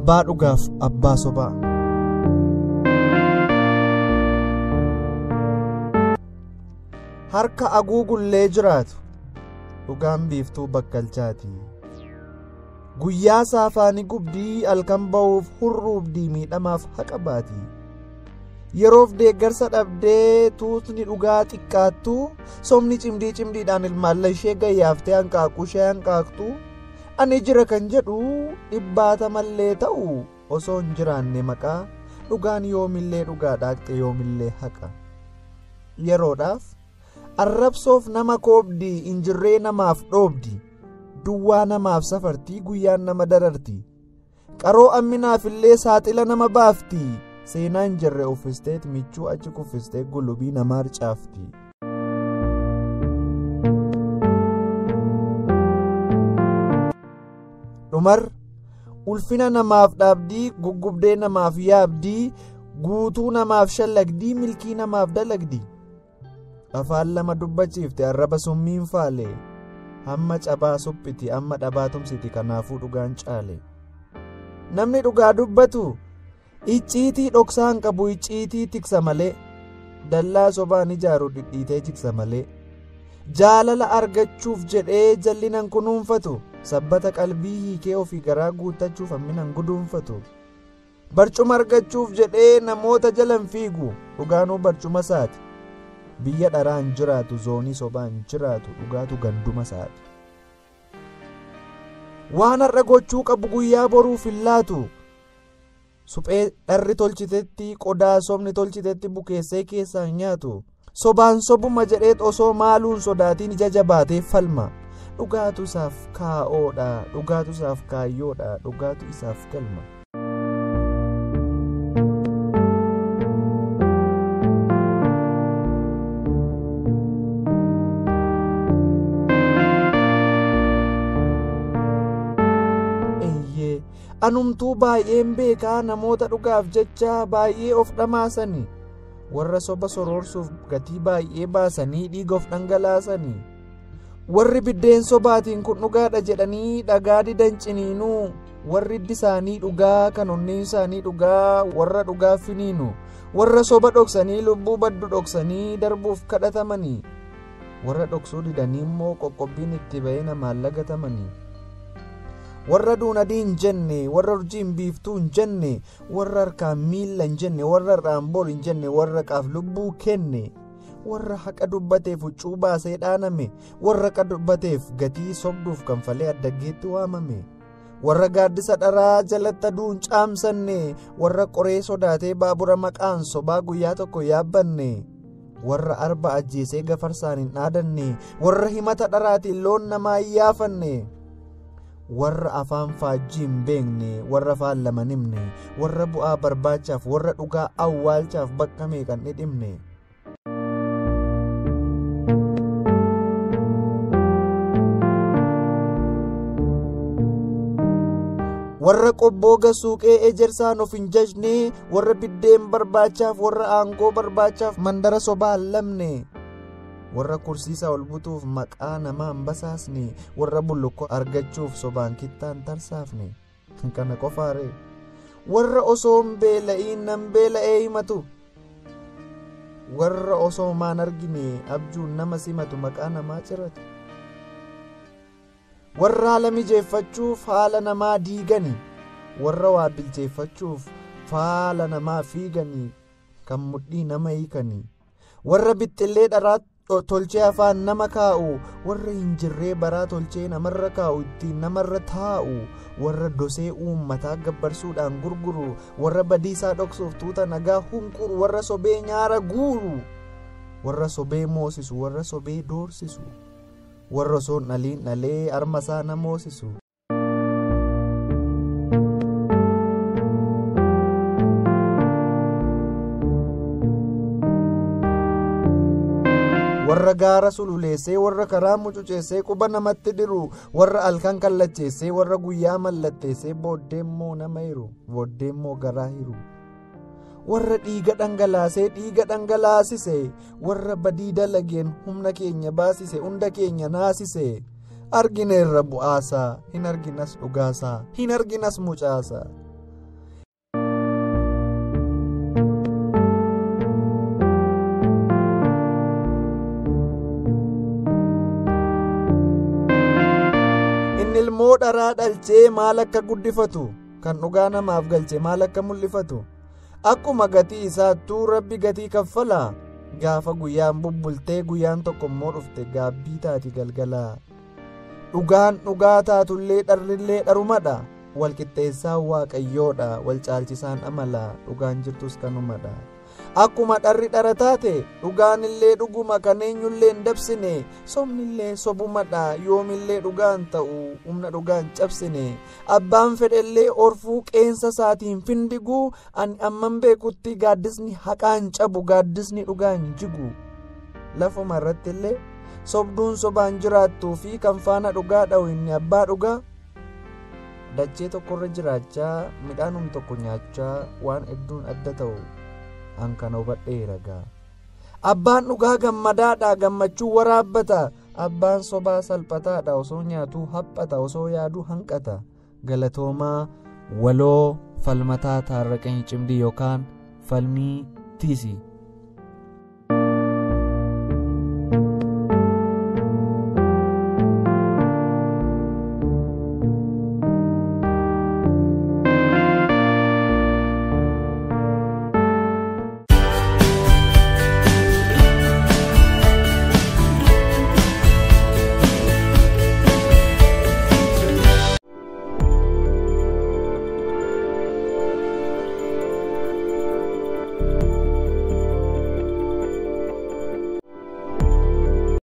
abbaa dhugaaf abbaa sobaa. harka haguugullee jiraatu dhugaan biiftuu bakkalchaati guyyaa saafaanii gubdii halkan ba'uuf hurruufdii miidhamaaf haqa baati yeroof deeggarsa dhabdee tuutni dhugaa xiqqaattu somni cimdii cimdiidhaan ilmaalla ishee gayyaaftee hanqaaquu ishee hanqaaqtu ani jira kan jedhu dhibbaata mallee ta'u osoo hin jiraanne maqaa dhugaan yoomillee dhugaa dhaaqxe yoomillee haqa yeroodhaaf arrabsoof nama koobdii injirree namaaf dhoobdi duwwaa namaaf safartii guyyaan nama dararti qaroo amminaaf illee saaxila nama baafti seenaa hin jirre uffisteet michuu achi kuffistee gulubii namaa harcaafti. dhumar ulfina namaaf dhaabdii guggubdee namaaf yaabdii guutuu namaaf shallagdii milkii namaaf dalagdi. afaan lama dubbachiifte arraba summiin faale hamma cabaa suphiti amma dhabaa tumsiti kanaafuu dhugaan caale namni dhugaa dubbatu icciitii dhoksaan qabu icciitii tiksa malee dallaa sobaan ijaaru dhidhiitee jigsa malee jaalala argachuuf jedhee jallinan kunuunfatu sabbata qalbii hiikee ofii garaa guuttachuuf hamminan guduunfatu barcuma argachuuf jedhee namoota jalan fiigu dhugaanuu barcuma isaati biyya dharaan jiraatu zoonii sobaan jiraatu dhugaatu ganduma isaati. waan har'a gochuu qabu guyyaa boruuf hin laatu suphee dharri tolchitetti qodaa sobni tolchitetti bukeessee keessaan nyaatu sobaan sobuma jedheet osoo maaluun sodaatiin ija jabaatee falma dhugaatu isaaf kaa'oodha dhugaatu isaaf kaayyoodha dhugaatu isaaf galma. anumtuu baay'een beekaa namoota dhugaaf jecha baay'ee of dhamaasanii warra soba soroorsuuf gatii baay'ee baasanii dhiiga of dhangalaasanii warri biddeen sobaatiin kun dhugaadha jedhanii dhagaa didan ciniinuu warri hiddi isaanii dhugaa kan onneen isaanii dhugaa warra dhugaa finiinu warra soba dhoksanii lubbuu baddu dhoksanii darbuuf kadhatamanii warra dhoksuu didanii immoo qoqqobbiin itti ba'ee namaan lagatamanii. warra duunadii hin jenne warra urjiin biiftuu hin jenne warra harkaan miilla hin jenne warra irraan bor hin jenne warra qaaf lubbuu kenne warra haqa dubbateef huccuu baasee dhaaname warra haqa dubbateef gatii sobduuf kanfalee addaggeetti waamame warra gaaddisa dharaa jalatti aduun caamsanne warra qoree sodaatee baabura maqaan sobaa guyyaa tokko yaabbanne warra arba ajjeesee gafarsaan hin dhaadanne warra himata dharaatiin loon namaa hin yaafanne. warra afaan faajjii hin beekne warra afaan lama himne warra bu'aa barbaachaaf warra dhugaa awwaalchaaf bakka meeqan dhidhimne. warra qobbooga suuqee ejersaan of hin jajne warra biddeen barbaachaaf warra aangoo barbaachaaf mandara sobaa hin lamne. warra kursiisa ol butuuf maqaa namaa hin basaasne warra bullukkoo argachuuf sobaan kittaan tarsaafne kana qofaare warra osoo hin beela'iin nan beela'ee himatu warra osoo maan argine abjuun nama simatu maqaa namaa ciratu warra haala mijeeffachuuf haala namaa diigani warra waa bilcheeffachuuf faala namaa fiiganii kan mudhii nama hiikanii warra bixxillee dharaatti tolchee afaan nama kaa'u warra hin jirree baraa tolchee namarra kaa'u ittiin namarra taa'u warra dosee uummataa gabbarsuudhaan gurguru warra badiisaa dhoksuuf tuuta nagaa hunquru warra sobee nyaara guuru warra sobee moosisu warra sobee doorsisu warra osoo dhaliin dhalee armasaa na moosisu. warra gaara sululeessee warra karaa mucuceessee quba namatti dhiru warra halkan kallacheessee warra guyyaa mallatteessee booddeemmoo nama hiru booddeemmoo garaa hiru warra dhiiga dhangalaasee dhiiga dhangalaasise warra badii dalageen humna keenya baasise hunda keenya naasise argineerra bu'aasaa hin arginas dhugaasaa hin arginas mucaasaa dharaa dhalchee maal akka guddifatu kan dhugaa namaaf galche maal akka mul'ifatu akkuma gatii isaattuu rabbi gatii kaffalaa gaafa guyyaan bubbultee guyyaan tokko immoo dhufte gaabbii taati galgalaa dhugaan dhugaa taatullee dharrillee dharumadha walqixxeessaan waaqayyoodha wal caalchisaan amala dhugaan jirtus kanumadha akkuma dharri dhara taate dhugaanillee dhuguma kan eenyullee hin dabsine sobnillee sobumadha yoomillee dhugaan ta'u humna dhugaan cabsine abbaan fedhellee orfuu qeensa isaatiin findiguu ani amman beekutti gaaddisni haqaan cabu gaaddisni dhugaan jigu lafuma irrattillee sobduun sobaan jiraattuu fi kan faana dhugaa dha'u inni abbaa dhugaa dachee tokkorra jiraachaa midhaanum tokko nyaachaa waan hedduun adda ta'u an kana hubadheera gaa abbaan dhugaa gammadaadha gammachuu waraabbata abbaan sobaa salphataadha osoo nyaatuu haphata osoo yaaduu hanqata galatoomaa waloo falmataa taarraqanii cimdii yookaan falmii tiisi